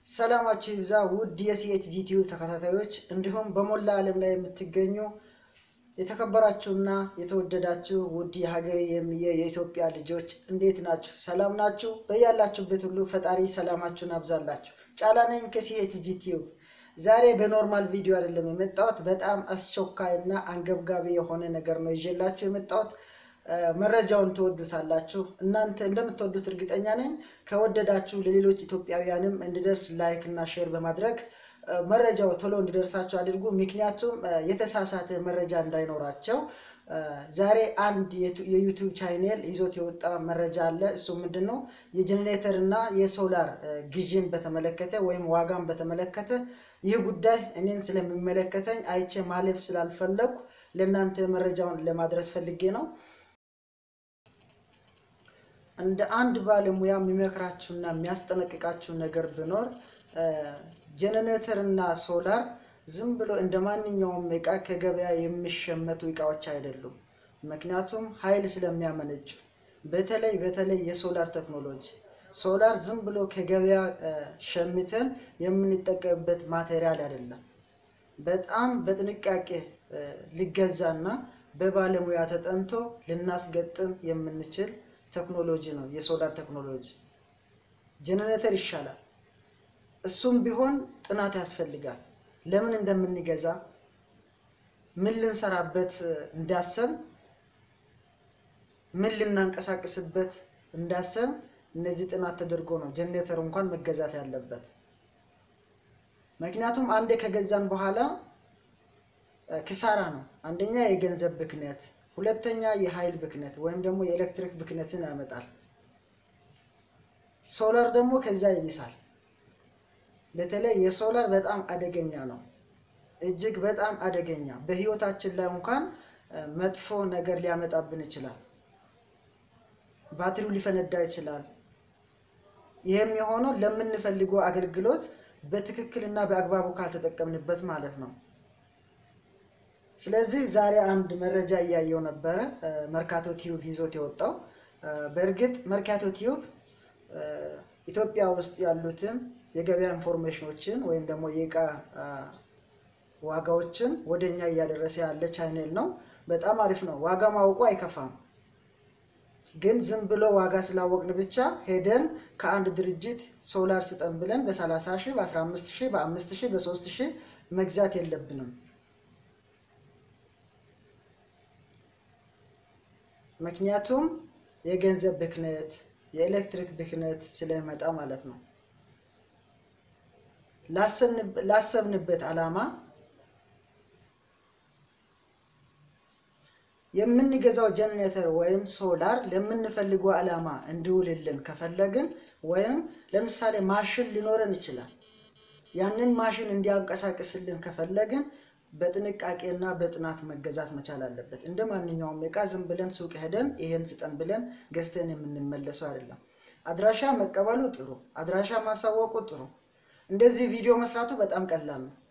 ሰላማችሁ ይብዛ ውድ የሲኤችጂ ቲዩብ ተከታታዮች እንዲሁም በሞላ ዓለም ላይ የምትገኙ የተከበራችሁና የተወደዳችሁ ውድ የሀገሬ የሚየ የኢትዮጵያ ልጆች እንዴት ናችሁ? ሰላም ናችሁ? በያላችሁበት ሁሉ ፈጣሪ ሰላማችሁን አብዛላችሁ። ጫላ ነኝ ከሲኤችጂ ቲዩብ። ዛሬ በኖርማል ቪዲዮ አይደለም የመጣሁት፣ በጣም አስቸኳይ እና አንገብጋቢ የሆነ ነገር ነው ይዤላችሁ የመጣሁት። መረጃውን ትወዱታላችሁ። እናንተ እንደምትወዱት እርግጠኛ ነኝ። ከወደዳችሁ ለሌሎች ኢትዮጵያውያንም እንዲደርስ ላይክ እና ሼር በማድረግ መረጃው ቶሎ እንዲደርሳቸው አድርጉ። ምክንያቱም የተሳሳተ መረጃ እንዳይኖራቸው። ዛሬ አንድ የዩቲዩብ ቻይኔል ይዞት የወጣ መረጃ አለ። እሱ ምንድን ነው? የጄኔሬተር እና የሶላር ግዥን በተመለከተ ወይም ዋጋን በተመለከተ ይህ ጉዳይ እኔን ስለሚመለከተኝ አይቼ ማለፍ ስላልፈለግኩ ለእናንተ መረጃውን ለማድረስ ፈልጌ ነው። እንደ አንድ ባለሙያ የሚመክራችሁና የሚያስጠነቅቃችሁ ነገር ቢኖር ጄኔሬተር እና ሶላር ዝም ብሎ እንደ ማንኛውም እቃ ከገበያ የሚሸመቱ እቃዎች አይደሉም። ምክንያቱም ኃይል ስለሚያመነጩ፣ በተለይ በተለይ የሶላር ቴክኖሎጂ ሶላር ዝም ብሎ ከገበያ ሸምተን የምንጠቀምበት ማቴሪያል አይደለም። በጣም በጥንቃቄ ሊገዛና በባለሙያ ተጠንቶ ልናስገጥም የምንችል ቴክኖሎጂ ነው የሶላር ቴክኖሎጂ። ጄኔሬተር ይሻላል። እሱም ቢሆን ጥናት ያስፈልጋል። ለምን እንደምንገዛ ምን ልንሰራበት እንዳሰብ ምን ልናንቀሳቅስበት እንዳሰብ እነዚህ ጥናት ተደርጎ ነው ጄኔሬተር እንኳን መገዛት ያለበት። ምክንያቱም አንዴ ከገዛን በኋላ ክሳራ ነው። አንደኛ የገንዘብ ብክነት ሁለተኛ የኃይል ብክነት ወይም ደግሞ የኤሌክትሪክ ብክነትን ያመጣል። ሶላር ደግሞ ከዛ ይብሳል። በተለይ የሶላር በጣም አደገኛ ነው፣ እጅግ በጣም አደገኛ። በህይወታችን ላይ እንኳን መጥፎ ነገር ሊያመጣብን ይችላል። ባትሪው ሊፈነዳ ይችላል። ይህም የሆነው ለምንፈልገው አገልግሎት በትክክልና በአግባቡ ካልተጠቀምንበት ማለት ነው። ስለዚህ ዛሬ አንድ መረጃ እያየው ነበረ፣ መርካቶ ቲዩብ ይዞት የወጣው። በእርግጥ መርካቶ ቲዩብ ኢትዮጵያ ውስጥ ያሉትን የገበያ ኢንፎርሜሽኖችን ወይም ደግሞ የእቃ ዋጋዎችን ወደኛ እያደረሰ ያለ ቻይኔል ነው። በጣም አሪፍ ነው። ዋጋ ማወቁ አይከፋም። ግን ዝም ብሎ ዋጋ ስላወቅን ብቻ ሄደን ከአንድ ድርጅት ሶላር ስጠን ብለን በ30 ሺህ፣ በ15 ሺህ፣ በ5 ሺህ፣ በ3 ሺህ መግዛት የለብንም። ምክንያቱም የገንዘብ ብክነት፣ የኤሌክትሪክ ብክነት ስለሚመጣ ማለት ነው። ላሰብንበት ዓላማ የምንገዛው ጄኔሬተር ወይም ሶላር ለምንፈልገው ዓላማ እንዲውልልን ከፈለግን ወይም ለምሳሌ ማሽን ሊኖረን ይችላል። ያንን ማሽን እንዲያንቀሳቅስልን ከፈለግን በጥንቃቄና በጥናት መገዛት መቻል አለበት። እንደ ማንኛውም እቃ ዝም ብለን ሱቅ ሄደን ይሄን ስጠን ብለን ገዝተን የምንመለሰው አይደለም። አድራሻ መቀበሉ ጥሩ፣ አድራሻ ማሳወቁ ጥሩ። እንደዚህ ቪዲዮ መስራቱ በጣም ቀላል ነው።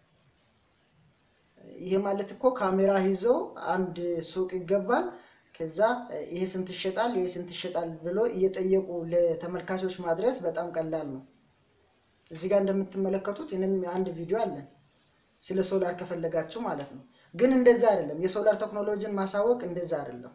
ይሄ ማለት እኮ ካሜራ ይዞ አንድ ሱቅ ይገባል። ከዛ ይሄ ስንት ይሸጣል፣ ይሄ ስንት ይሸጣል ብሎ እየጠየቁ ለተመልካቾች ማድረስ በጣም ቀላል ነው። እዚህ ጋር እንደምትመለከቱት ይህንም አንድ ቪዲዮ አለን ስለ ሶላር ከፈለጋችሁ ማለት ነው። ግን እንደዛ አይደለም። የሶላር ቴክኖሎጂን ማሳወቅ እንደዛ አይደለም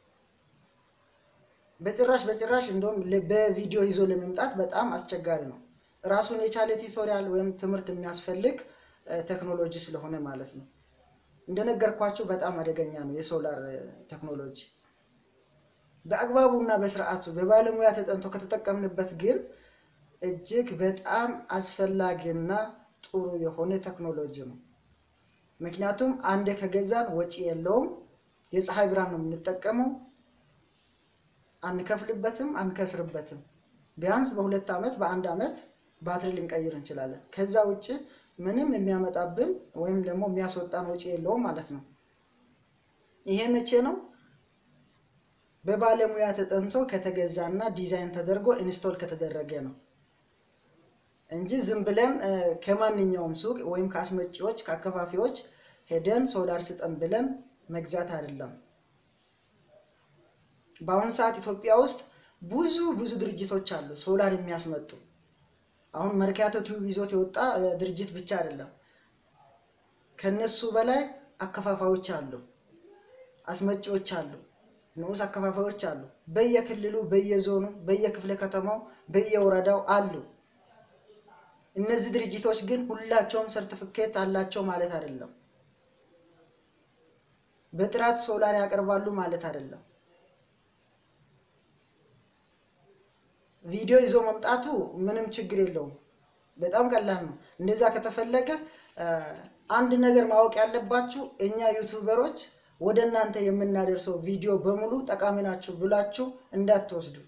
በጭራሽ በጭራሽ። እንደውም በቪዲዮ ይዞ ለመምጣት በጣም አስቸጋሪ ነው። ራሱን የቻለ ቱቶሪያል ወይም ትምህርት የሚያስፈልግ ቴክኖሎጂ ስለሆነ ማለት ነው። እንደነገርኳችሁ በጣም አደገኛ ነው የሶላር ቴክኖሎጂ። በአግባቡ እና በስርዓቱ በባለሙያ ተጠንቶ ከተጠቀምንበት ግን እጅግ በጣም አስፈላጊና ጥሩ የሆነ ቴክኖሎጂ ነው። ምክንያቱም አንዴ ከገዛን ወጪ የለውም። የፀሐይ ብርሃን ነው የምንጠቀመው። አንከፍልበትም፣ አንከስርበትም። ቢያንስ በሁለት ዓመት በአንድ ዓመት ባትሪ ልንቀይር እንችላለን። ከዛ ውጭ ምንም የሚያመጣብን ወይም ደግሞ የሚያስወጣን ወጪ የለውም ማለት ነው። ይሄ መቼ ነው? በባለሙያ ተጠንቶ ከተገዛና ዲዛይን ተደርጎ ኢንስቶል ከተደረገ ነው እንጂ ዝም ብለን ከማንኛውም ሱቅ ወይም ከአስመጪዎች ከአከፋፊዎች ሄደን ሶላር ስጠን ብለን መግዛት አይደለም። በአሁኑ ሰዓት ኢትዮጵያ ውስጥ ብዙ ብዙ ድርጅቶች አሉ ሶላር የሚያስመጡ አሁን መርካቶ ቲዩብ ይዞት የወጣ ድርጅት ብቻ አይደለም። ከነሱ በላይ አከፋፋዮች አሉ፣ አስመጪዎች አሉ፣ ንዑስ አከፋፋዮች አሉ። በየክልሉ፣ በየዞኑ፣ በየክፍለ ከተማው፣ በየወረዳው አሉ። እነዚህ ድርጅቶች ግን ሁላቸውም ሰርቲፊኬት አላቸው ማለት አይደለም። በጥራት ሶላር ያቀርባሉ ማለት አይደለም። ቪዲዮ ይዞ መምጣቱ ምንም ችግር የለውም። በጣም ቀላል ነው። እንደዛ ከተፈለገ አንድ ነገር ማወቅ ያለባችሁ እኛ ዩቱበሮች ወደ እናንተ የምናደርሰው ቪዲዮ በሙሉ ጠቃሚ ናችሁ ብላችሁ እንዳትወስዱ።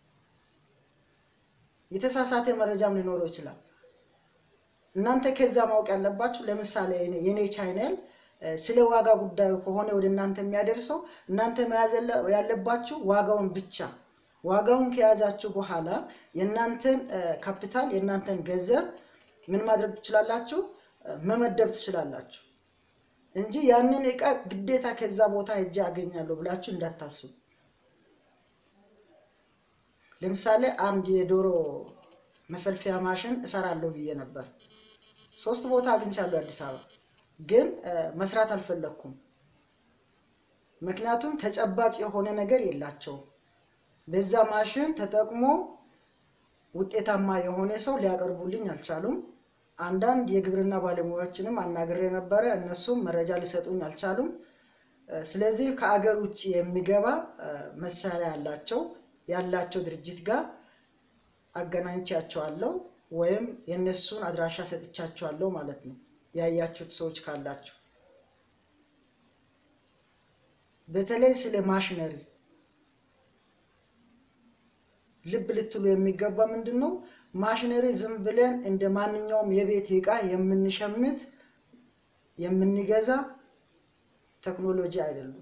የተሳሳተ መረጃም ሊኖረው ይችላል። እናንተ ከዛ ማወቅ ያለባችሁ ለምሳሌ የኔ ቻይናል ስለ ዋጋ ጉዳዩ ከሆነ ወደ እናንተ የሚያደርሰው እናንተ መያዝ ያለባችሁ ዋጋውን ብቻ ዋጋውን ከያዛችሁ በኋላ የእናንተን ካፒታል የእናንተን ገንዘብ ምን ማድረግ ትችላላችሁ? መመደብ ትችላላችሁ እንጂ ያንን እቃ ግዴታ ከዛ ቦታ ሄጄ አገኛለሁ ብላችሁ እንዳታስቡ። ለምሳሌ አንድ የዶሮ መፈልፈያ ማሽን እሰራለሁ ብዬ ነበር። ሶስት ቦታ አግኝቻለሁ አዲስ አበባ፣ ግን መስራት አልፈለግኩም። ምክንያቱም ተጨባጭ የሆነ ነገር የላቸውም። በዛ ማሽን ተጠቅሞ ውጤታማ የሆነ ሰው ሊያቀርቡልኝ አልቻሉም። አንዳንድ የግብርና ባለሙያዎችንም አናግሬ ነበረ፣ እነሱም መረጃ ሊሰጡኝ አልቻሉም። ስለዚህ ከአገር ውጭ የሚገባ መሳሪያ ያላቸው ያላቸው ድርጅት ጋር አገናኝቻቸዋለሁ ወይም የእነሱን አድራሻ ሰጥቻቸዋለሁ ማለት ነው። ያያችሁት ሰዎች ካላችሁ በተለይ ስለ ማሽነሪ ልብ ልትሉ የሚገባ ምንድን ነው? ማሽነሪ ዝም ብለን እንደ ማንኛውም የቤት ዕቃ የምንሸምት የምንገዛ ቴክኖሎጂ አይደሉም።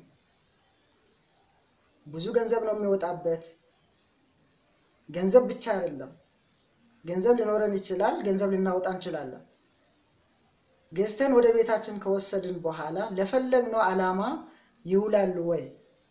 ብዙ ገንዘብ ነው የሚወጣበት። ገንዘብ ብቻ አይደለም። ገንዘብ ሊኖረን ይችላል፣ ገንዘብ ልናወጣ እንችላለን። ገዝተን ወደ ቤታችን ከወሰድን በኋላ ለፈለግነው ዓላማ ይውላሉ ወይ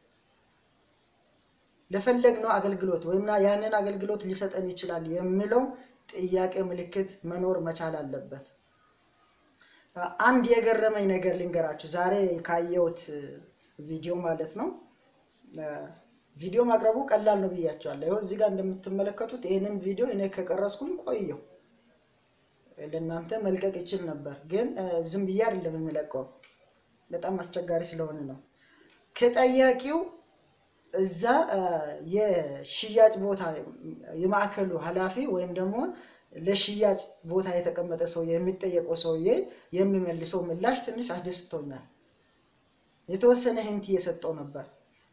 ለፈለግነው አገልግሎት ወይም ያንን አገልግሎት ሊሰጠን ይችላል የሚለው ጥያቄ ምልክት መኖር መቻል አለበት። አንድ የገረመኝ ነገር ልንገራችሁ። ዛሬ ካየሁት ቪዲዮ ማለት ነው። ቪዲዮ ማቅረቡ ቀላል ነው ብያቸዋለሁ። ይኸው እዚህ ጋር እንደምትመለከቱት ይህንን ቪዲዮ እኔ ከቀረስኩኝ ቆየው ለእናንተ መልቀቅ ይችል ነበር፣ ግን ዝም ብዬ አይደለም የሚለቀው በጣም አስቸጋሪ ስለሆነ ነው። ከጠያቂው እዛ የሽያጭ ቦታ የማዕከሉ ኃላፊ ወይም ደግሞ ለሽያጭ ቦታ የተቀመጠ ሰው የሚጠየቀው ሰውዬ የሚመልሰው ምላሽ ትንሽ አስደስቶኛል። የተወሰነ ህንት እየሰጠው ነበር።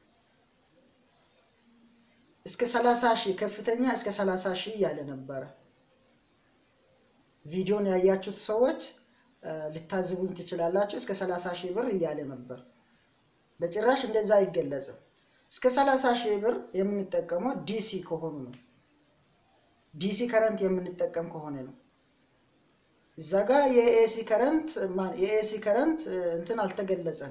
እስከ ሰላሳ ሺህ ከፍተኛ እስከ ሰላሳ ሺህ እያለ ነበረ። ቪዲዮን ያያችሁት ሰዎች ልታዝቡኝ ትችላላችሁ። እስከ ሰላሳ ሺህ ብር እያለ ነበር። በጭራሽ እንደዛ አይገለጽም። እስከ 30 ሺህ ብር የምንጠቀመው ዲሲ ከሆኑ ነው። ዲሲ ከረንት የምንጠቀም ከሆነ ነው። እዛ ጋር የኤሲ ከረንት የኤሲ ከረንት እንትን አልተገለጸም።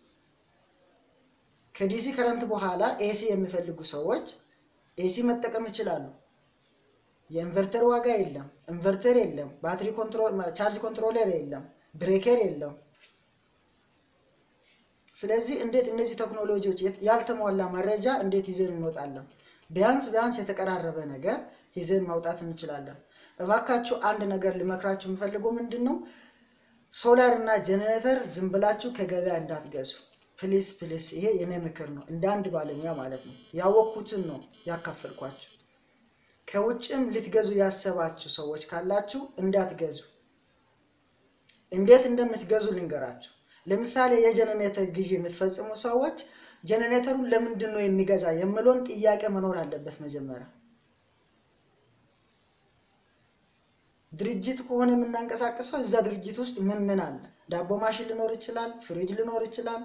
ከዲሲ ከረንት በኋላ ኤሲ የሚፈልጉ ሰዎች ኤሲ መጠቀም ይችላሉ። የኢንቨርተር ዋጋ የለም፣ ኢንቨርተር የለም፣ ባትሪ ኮንትሮል ቻርጅ ኮንትሮለር የለም፣ ብሬከር የለም። ስለዚህ እንዴት እነዚህ ቴክኖሎጂዎች ያልተሟላ መረጃ እንዴት ይዘን እንወጣለን? ቢያንስ ቢያንስ የተቀራረበ ነገር ይዘን ማውጣት እንችላለን። እባካችሁ አንድ ነገር ልመክራችሁ የምፈልገው ምንድን ነው፣ ሶላር እና ጄኔሬተር ዝም ብላችሁ ከገበያ እንዳትገዙ ፕሊስ ፕሊስ። ይሄ የኔ ምክር ነው፣ እንደ አንድ ባለሙያ ማለት ነው። ያወቅኩትን ነው ያካፈልኳችሁ። ከውጭም ልትገዙ ያሰባችሁ ሰዎች ካላችሁ እንዳትገዙ። እንዴት እንደምትገዙ ልንገራችሁ። ለምሳሌ የጀነሬተር ግዢ የምትፈጽሙ ሰዎች ጀነሬተሩን ለምንድን ነው የሚገዛ የሚለውን ጥያቄ መኖር አለበት መጀመሪያ። ድርጅት ከሆነ የምናንቀሳቅሰው እዛ ድርጅት ውስጥ ምን ምን አለ? ዳቦ ማሽን ሊኖር ይችላል፣ ፍሪጅ ሊኖር ይችላል፣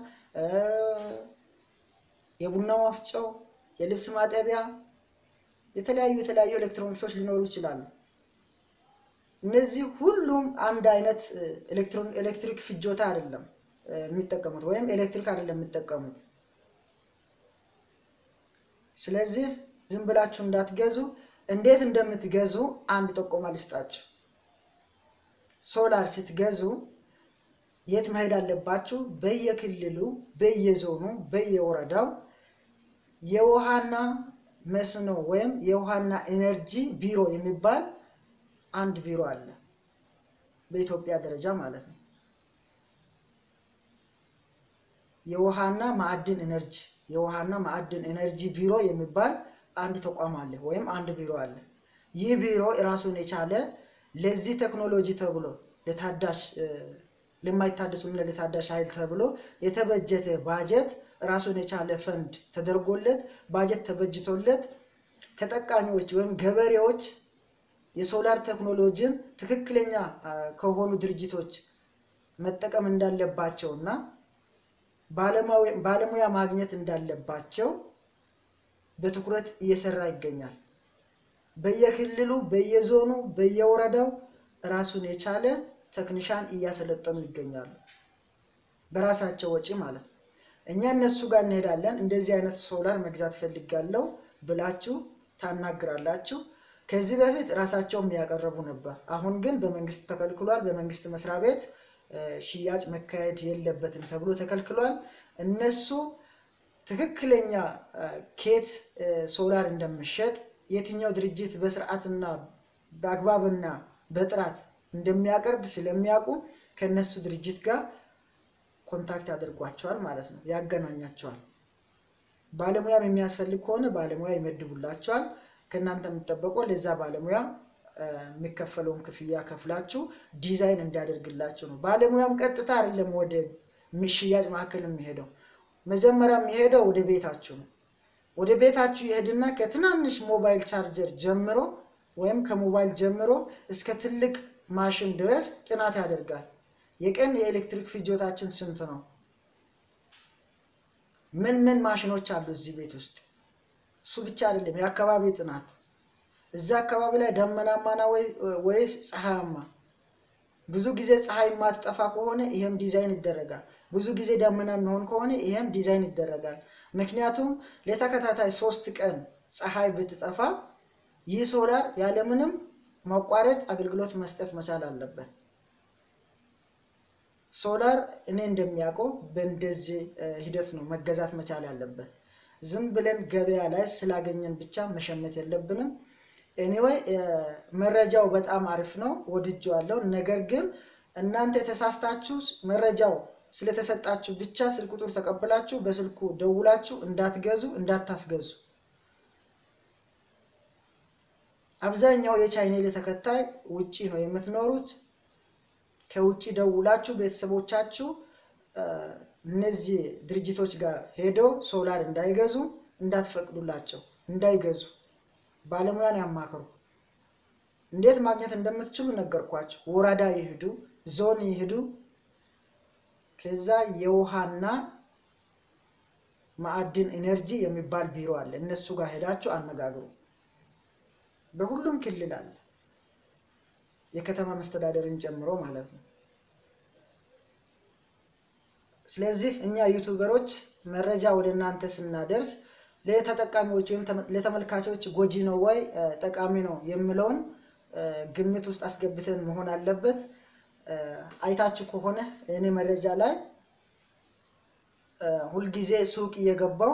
የቡና ወፍጮ፣ የልብስ ማጠቢያ፣ የተለያዩ የተለያዩ ኤሌክትሮኒክሶች ሊኖሩ ይችላሉ። እነዚህ ሁሉም አንድ አይነት ኤሌክትሪክ ፍጆታ አይደለም የሚጠቀሙት ወይም ኤሌክትሪክ አይደለም የሚጠቀሙት። ስለዚህ ዝም ብላችሁ እንዳትገዙ። እንዴት እንደምትገዙ አንድ ጠቆማ ልስጣችሁ። ሶላር ስትገዙ የት መሄድ አለባችሁ? በየክልሉ፣ በየዞኑ፣ በየወረዳው የውሃና መስኖ ወይም የውሃና ኢነርጂ ቢሮ የሚባል አንድ ቢሮ አለ፣ በኢትዮጵያ ደረጃ ማለት ነው። የውሃና ማዕድን ኢነርጂ የውሃና ማዕድን ኢነርጂ ቢሮ የሚባል አንድ ተቋም አለ ወይም አንድ ቢሮ አለ። ይህ ቢሮ ራሱን የቻለ ለዚህ ቴክኖሎጂ ተብሎ ለታዳሽ ለማይታደሱና ለታዳሽ ኃይል ተብሎ የተበጀተ ባጀት ራሱን የቻለ ፈንድ ተደርጎለት ባጀት ተበጅቶለት ተጠቃሚዎች ወይም ገበሬዎች የሶላር ቴክኖሎጂን ትክክለኛ ከሆኑ ድርጅቶች መጠቀም እንዳለባቸው እና ባለሙያ ማግኘት እንዳለባቸው በትኩረት እየሰራ ይገኛል። በየክልሉ፣ በየዞኑ፣ በየወረዳው ራሱን የቻለ ቴክኒሻን እያሰለጠኑ ይገኛሉ። በራሳቸው ወጪ ማለት ነው። እኛ እነሱ ጋር እንሄዳለን። እንደዚህ አይነት ሶላር መግዛት ፈልጋለሁ ብላችሁ ታናግራላችሁ። ከዚህ በፊት ራሳቸውም ያቀረቡ ነበር። አሁን ግን በመንግስት ተከልክሏል። በመንግስት መስሪያ ቤት ሽያጭ መካሄድ የለበትም ተብሎ ተከልክሏል። እነሱ ትክክለኛ ኬት ሶላር እንደሚሸጥ የትኛው ድርጅት በስርዓትና በአግባብና በጥራት እንደሚያቀርብ ስለሚያውቁ ከእነሱ ድርጅት ጋር ኮንታክት ያደርጓቸዋል ማለት ነው፣ ያገናኛቸዋል። ባለሙያም የሚያስፈልግ ከሆነ ባለሙያ ይመድቡላቸዋል። ከእናንተ የሚጠበቀው ለዛ ባለሙያ የሚከፈለውን ክፍያ ከፍላችሁ ዲዛይን እንዲያደርግላችሁ ነው። ባለሙያም ቀጥታ አይደለም ወደ ሽያጭ ማዕከል የሚሄደው፣ መጀመሪያ የሚሄደው ወደ ቤታችሁ ነው። ወደ ቤታችሁ ይሄድና ከትናንሽ ሞባይል ቻርጀር ጀምሮ ወይም ከሞባይል ጀምሮ እስከ ትልቅ ማሽን ድረስ ጥናት ያደርጋል። የቀን የኤሌክትሪክ ፍጆታችን ስንት ነው? ምን ምን ማሽኖች አሉ እዚህ ቤት ውስጥ? እሱ ብቻ አይደለም፣ የአካባቢ ጥናት እዛ አካባቢ ላይ ደመናማና ወይስ ፀሐያማ? ብዙ ጊዜ ፀሐይ የማትጠፋ ከሆነ ይሄም ዲዛይን ይደረጋል። ብዙ ጊዜ ደመና የሚሆን ከሆነ ይሄም ዲዛይን ይደረጋል። ምክንያቱም ለተከታታይ ሶስት ቀን ፀሐይ ብትጠፋ ይህ ሶላር ያለምንም ማቋረጥ አገልግሎት መስጠት መቻል አለበት። ሶላር እኔ እንደሚያውቀው በእንደዚህ ሂደት ነው መገዛት መቻል ያለበት። ዝም ብለን ገበያ ላይ ስላገኘን ብቻ መሸመት የለብንም። ኤኒዌይ መረጃው በጣም አሪፍ ነው፣ ወድጄዋለሁ። ነገር ግን እናንተ የተሳስታችሁ መረጃው ስለተሰጣችሁ ብቻ ስልክ ቁጥር ተቀብላችሁ በስልኩ ደውላችሁ እንዳትገዙ፣ እንዳታስገዙ። አብዛኛው የቻይኔል ተከታይ ውጪ ነው የምትኖሩት። ከውጭ ደውላችሁ ቤተሰቦቻችሁ እነዚህ ድርጅቶች ጋር ሄደው ሶላር እንዳይገዙ እንዳትፈቅዱላቸው፣ እንዳይገዙ ባለሙያን ያማክሩ። እንዴት ማግኘት እንደምትችሉ ነገርኳቸው። ወረዳ ይሄዱ፣ ዞን ይሄዱ። ከዛ የውሃና ማዕድን ኢነርጂ የሚባል ቢሮ አለ። እነሱ ጋር ሄዳችሁ አነጋግሩ። በሁሉም ክልል አለ፣ የከተማ መስተዳደርን ጨምሮ ማለት ነው። ስለዚህ እኛ ዩቱበሮች መረጃ ወደ እናንተ ስናደርስ ለተጠቃሚዎች ወይም ለተመልካቾች ጎጂ ነው ወይ ጠቃሚ ነው የሚለውን ግምት ውስጥ አስገብተን መሆን አለበት። አይታችሁ ከሆነ እኔ መረጃ ላይ ሁልጊዜ ሱቅ እየገባው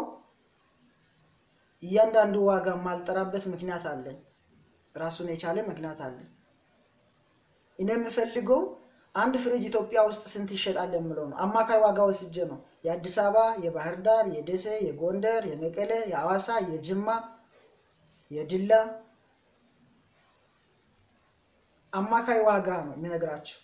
እያንዳንዱ ዋጋ የማልጠራበት ምክንያት አለኝ። ራሱን የቻለ ምክንያት አለኝ። እኔ የምፈልገው አንድ ፍሪጅ ኢትዮጵያ ውስጥ ስንት ይሸጣል የምለው ነው። አማካይ ዋጋ ወስጄ ነው የአዲስ አበባ፣ የባህር ዳር፣ የደሴ፣ የጎንደር፣ የመቀሌ፣ የአዋሳ፣ የጅማ፣ የድላ አማካይ ዋጋ ነው የሚነግራችሁ።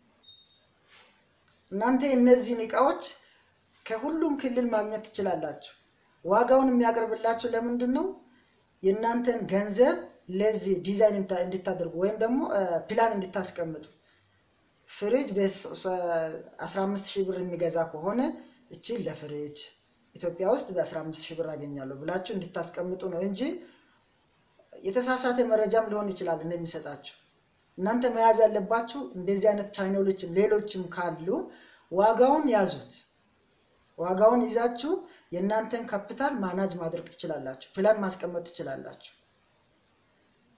እናንተ እነዚህን እቃዎች ከሁሉም ክልል ማግኘት ትችላላችሁ። ዋጋውን የሚያቀርብላችሁ ለምንድን ነው? የእናንተን ገንዘብ ለዚህ ዲዛይን እንድታደርጉ ወይም ደግሞ ፕላን እንድታስቀምጡ ፍሪጅ በ15 ሺህ ብር የሚገዛ ከሆነ እችን ለፍሪጅ ኢትዮጵያ ውስጥ በ15 ሺህ ብር አገኛለሁ ብላችሁ እንድታስቀምጡ ነው እንጂ የተሳሳተ መረጃም ሊሆን ይችላል እንደሚሰጣችሁ። እናንተ መያዝ ያለባችሁ እንደዚህ አይነት ቻይናሎችም ሌሎችም ካሉ ዋጋውን ያዙት። ዋጋውን ይዛችሁ የእናንተን ካፒታል ማናጅ ማድረግ ትችላላችሁ። ፕላን ማስቀመጥ ትችላላችሁ።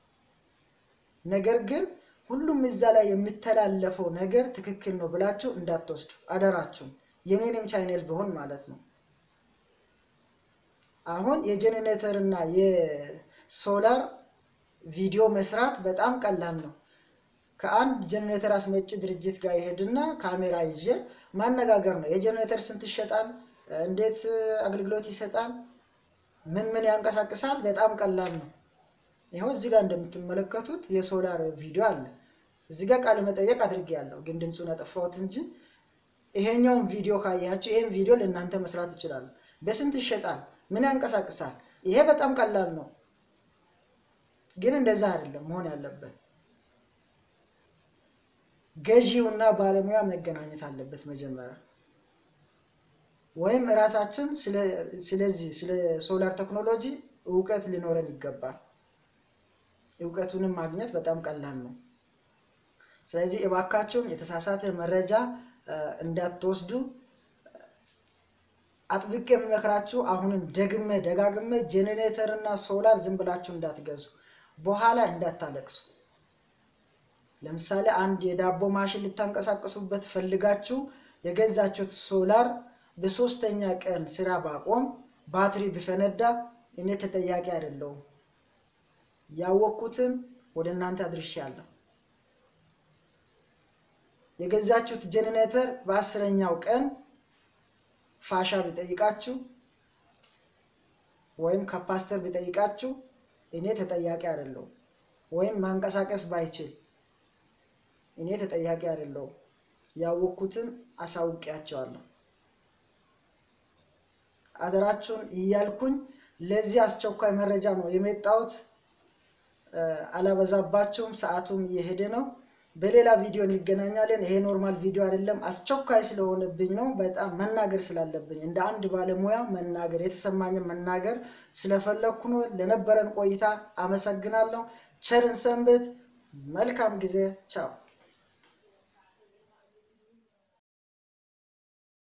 ነገር ግን ሁሉም እዛ ላይ የሚተላለፈው ነገር ትክክል ነው ብላችሁ እንዳትወስዱ አደራችሁም። የኔንም ቻይኔል ቢሆን ማለት ነው። አሁን የጄኔሬተር እና የሶላር ቪዲዮ መስራት በጣም ቀላል ነው። ከአንድ ጄኔሬተር አስመጪ ድርጅት ጋር ይሄድና ካሜራ ይዤ ማነጋገር ነው። የጄኔሬተር ስንት ይሸጣል? እንዴት አገልግሎት ይሰጣል? ምን ምን ያንቀሳቅሳል? በጣም ቀላል ነው። ይኸው እዚህ ጋር እንደምትመለከቱት የሶላር ቪዲዮ አለ። እዚህ ጋር ቃለ መጠየቅ አድርጌያለሁ፣ ግን ድምፁን አጠፋሁት እንጂ ይሄኛውን ቪዲዮ ካያችሁ ይሄን ቪዲዮ ለእናንተ መስራት ይችላሉ። በስንት ይሸጣል? ምን ያንቀሳቅሳል? ይሄ በጣም ቀላል ነው፣ ግን እንደዛ አይደለም መሆን ያለበት። ገዢውና ባለሙያ መገናኘት አለበት መጀመሪያ ወይም እራሳችን ስለዚህ ስለ ሶላር ቴክኖሎጂ እውቀት ሊኖረን ይገባል። እውቀቱንም ማግኘት በጣም ቀላል ነው። ስለዚህ እባካችሁም የተሳሳተ መረጃ እንዳትወስዱ አጥብቄ የሚመክራችሁ አሁንም ደግሜ ደጋግሜ ጄኔሬተር እና ሶላር ዝም ብላችሁ እንዳትገዙ፣ በኋላ እንዳታለቅሱ። ለምሳሌ አንድ የዳቦ ማሽን ልታንቀሳቀሱበት ፈልጋችሁ የገዛችሁት ሶላር በሶስተኛ ቀን ስራ ባቆም ባትሪ ቢፈነዳ እኔ ተጠያቂ አይደለሁም። ያወቅኩትን ወደ እናንተ አድርሻለሁ። የገዛችሁት ጄኔሬተር በአስረኛው ቀን ፋሻ ቢጠይቃችሁ ወይም ካፓስተር ቢጠይቃችሁ እኔ ተጠያቂ አይደለሁም። ወይም ማንቀሳቀስ ባይችል እኔ ተጠያቂ አይደለሁም። ያወቅኩትን አሳውቂያቸዋለሁ። አደራችሁን እያልኩኝ ለዚህ አስቸኳይ መረጃ ነው የመጣሁት። አላበዛባችሁም፣ ሰዓቱም እየሄደ ነው። በሌላ ቪዲዮ እንገናኛለን። ይሄ ኖርማል ቪዲዮ አይደለም፣ አስቸኳይ ስለሆነብኝ ነው። በጣም መናገር ስላለብኝ እንደ አንድ ባለሙያ መናገር የተሰማኝን መናገር ስለፈለግኩ ነው። ለነበረን ቆይታ አመሰግናለሁ። ቸርን ሰንብት። መልካም ጊዜ። ቻው